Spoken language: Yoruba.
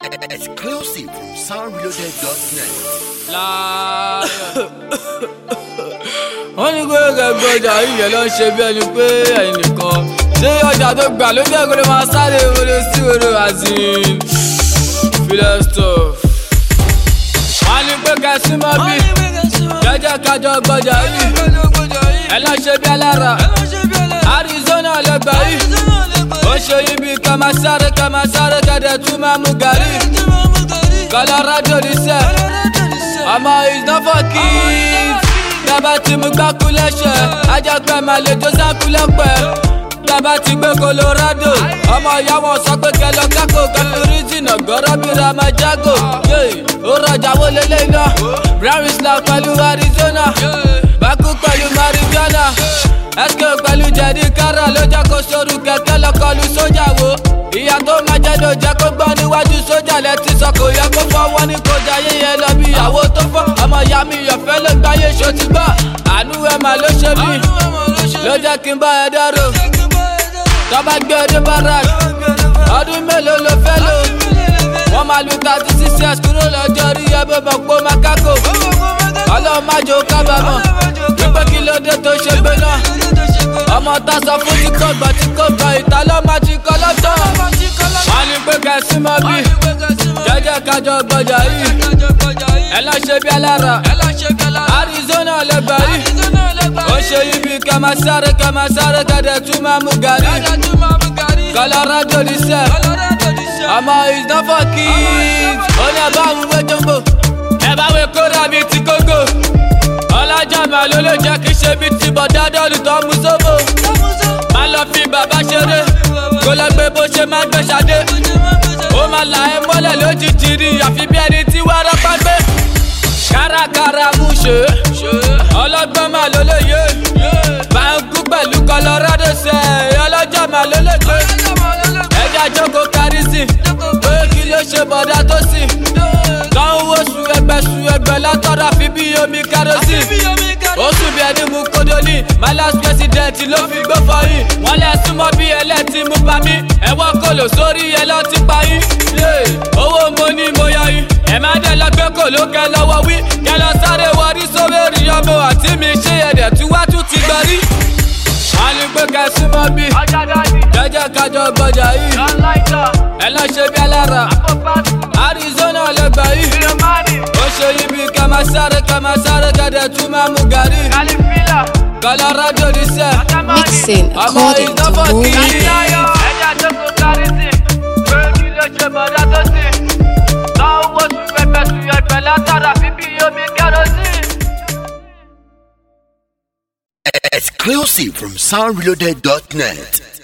Exclusive from soundreloaded.net. wọ́n ní pé gẹ́gẹ́ ọjà yíyẹ ló ń ṣe bí ẹni pé ẹ̀yin nìkan ṣé ọjà tó gbà ló jẹ́ kó lè máa sáré wọlé sí wọlé azin philistop. wọ́n ní pé kẹsí mọ́ bí jẹ́jẹ́ kájọ gbọ́jà yìí ẹ lọ ṣe bí alára arizona lẹ́gbà yìí ó ṣe yín bí ká máa sáré ká máa sáré kẹ́dẹ̀ tún máa mú gàrí colorado ní sẹ́ ọmọ is not for kids dábà tí mo gbá kú lẹ́sẹ̀ ajágbẹ́ máa lè jó sáku lẹ́pẹ́ dábà tí gbé colorado ọmọ ìyá wọn sọ pé kẹlọ kákò kẹfìrí jìnnà gbọ́rọ́ bí ramajago ó rọjà wo lélẹ́yìn náà brown islam pẹ̀lú arizona bákú pẹ̀lú marijuana sk pẹ̀lú jẹ̀dí kára ló jẹ́ kó sóru kẹ̀kẹ́ lọ́kọlù sójà wo ìyá tó máa jẹ́ ló jẹ́ kó gbọ́ níwájú sójà lẹ́tí sọ kò yẹ kó fọwọ́ ní kọjá yẹyẹ lọ bí ìyàwó tó fọ́ ọmọ ìyá mi yọ̀fẹ́ ló gbáyé ṣó ti gbọ́ àánú ẹ̀ mà ló ṣe mí ló jẹ́ kí n bá ẹ dárò tọ́ba gbé ọdún barak ọdún mélòó ló fẹ́ lò wọ́n máa lu thirty six years kúrò lọ́jọ́ rí ẹbí bọ̀ pé makako ọlọ́run má jò kábàámọ̀ wípé kí ló dé tó ṣe gbé náà ọmọ ta sọ fún tí kò gbọ́ tí kò gbọ́ ìta ló máa ti kọ́ lọ́tọ̀ wọ́n ní pé kẹsí mọ́ bí jẹ́jẹ́ kájọ gbọ́jà yìí ẹ lọ ṣe bí alára arizona lẹ́gbàá yìí ó ṣe yìí bí kẹ́ máa sáré kẹ́ máa sáré kẹ́dẹ̀ tún máa mú gàrí colorado ní sẹ́ ọmọ is not for kids ó ní ẹ bá àwọn ìwé jọ́mbò ẹ bá wẹ kóra bíi ti kókó ọlájà máa ló lè jẹ́ kí ṣe bíi ti bọ̀dá dọ́ọ̀lù tó mú sóbò má lọ fi bàbá ṣeré kó lọ gbé bó ṣe máa gbé ṣadé ó máa là ẹ́ mọ́lẹ̀ lójijì rí àfi bí ẹni tí wàrà bá gbé kárakára mú ṣe ọlọ́gbọ́n máa ló lè yé báńkú pẹ̀lú colorado ṣe ọlọ́jà máa ló lè gbé ẹja jókòó kárí sí pé kí ló ṣe bọ̀dá tó sì kàn wo su ẹgbẹ́ su ẹgbẹ́ látọ̀rọ̀ àfi bí omi kárọ́sì ó sùn bí ẹni mú kódólì my last president ló fi gbó fọyín wọ́n lẹ súnmọ́ bí ẹlẹ́tì mú pa mí ẹ̀wọ́n kò lò sórí ẹ lọ́ ti pa yín owó mo ní mo yọ yín ẹ má dé lọ gbé kò ló kẹ lọ́wọ́ wí kẹ lọ sáré wọrí sóbèrè ọmọ àti mi ṣe ẹ̀dẹ̀ tí wá tún ti gbọ́ rí wọ́n ní pé kẹ́ súnmọ́ bí jẹ́jẹ́ kájọ gbọ́jà yìí ẹ lọ ṣe bí alára arizona lẹ́gbàá yìí ó ṣe yìí bí kẹ́ máa sáré kẹ́ máa sáré kẹ́dẹ̀ tún máa mú gàrí colorado ní sẹ́ Mixing ọmọ according to ìdánfọ̀ kì í Movie. ẹja jókòó kárí sí pé kí ló ṣe bọ̀dá tó sì lọ́wọ́ sùn pẹpẹ sùn ẹgbẹ́ látara fífi omi kẹrọsì. Exclusive from soundreloaded.net.